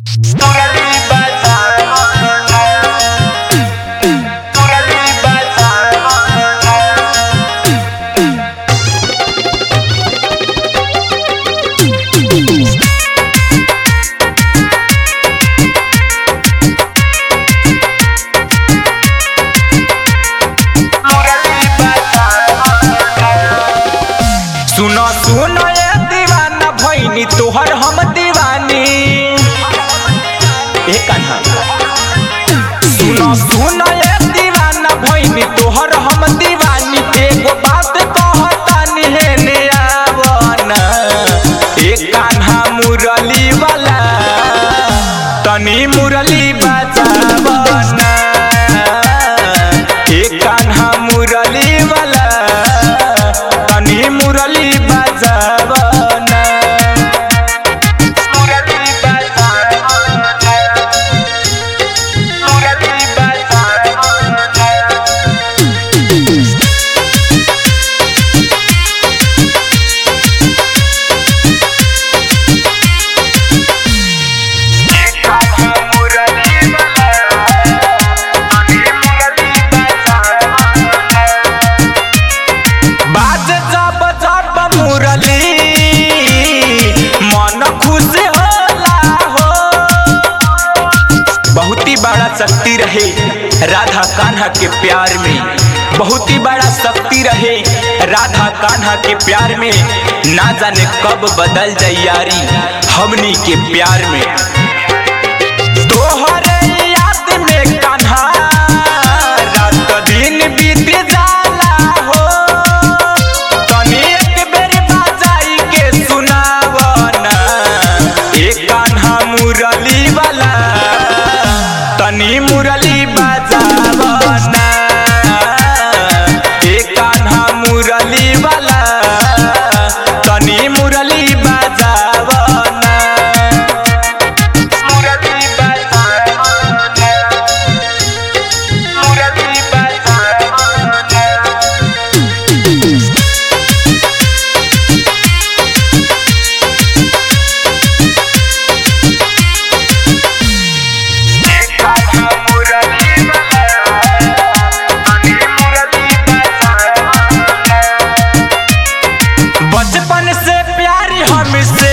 सुनो सुनो ये दीवाना भैनी तोहर हम दीवानी ए कान्हा सुनो सुनो ये दीवाना भैनी तोहर हम दीवानी एगो बात कहतानी हे ने आवना ए कान्हा मुरली वाला तनी मुरली बजावना ए कान्हा मुरली वाला तनी मुरली बजावना मुरली बजावना मुरली बजावना बाज जब जब मुरली मन खुश होला हो बहुत ही बड़ा शक्ति रहे राधा कान्हा के प्यार में बहुत ही बड़ा शक्ति रहे राधा कान्हा के प्यार में ना जाने कब बदल जाई यारी हमनी के प्यार में तोहरे याद में कान्हा रात दिन बीत जाला हो तनी एक बेर बाजाई के सुनावना एक कान्हा मुरली वाला तनी मुरली बजावना एक कान्हा मुरली वाला तनी मुरली बजावना मुरली बजावना मुरली बजावना बचपन से प्यारी हमसे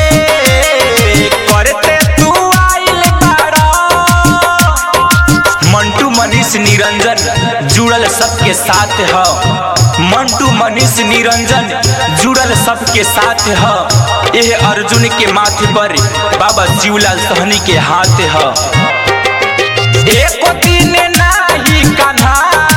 करते तू आइल बाड़ा मंटू मनीष निरंजन जुड़ल सबके साथ ह मंटू मनीष निरंजन जुड़ल सबके साथ ह यह अर्जुन के माथे पर बाबा शिवलाल सहनी के हाथ ह एको दिन नाही कान्हा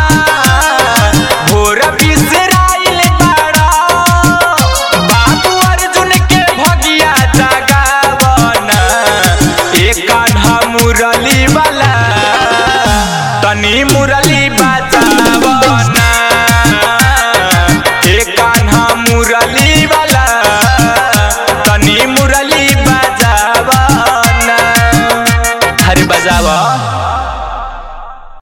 भोर बिसराइल बाड़ा बाबू अर्जुन के भगिया जगावना ए कान्हा मुरली वाला तनी मुरली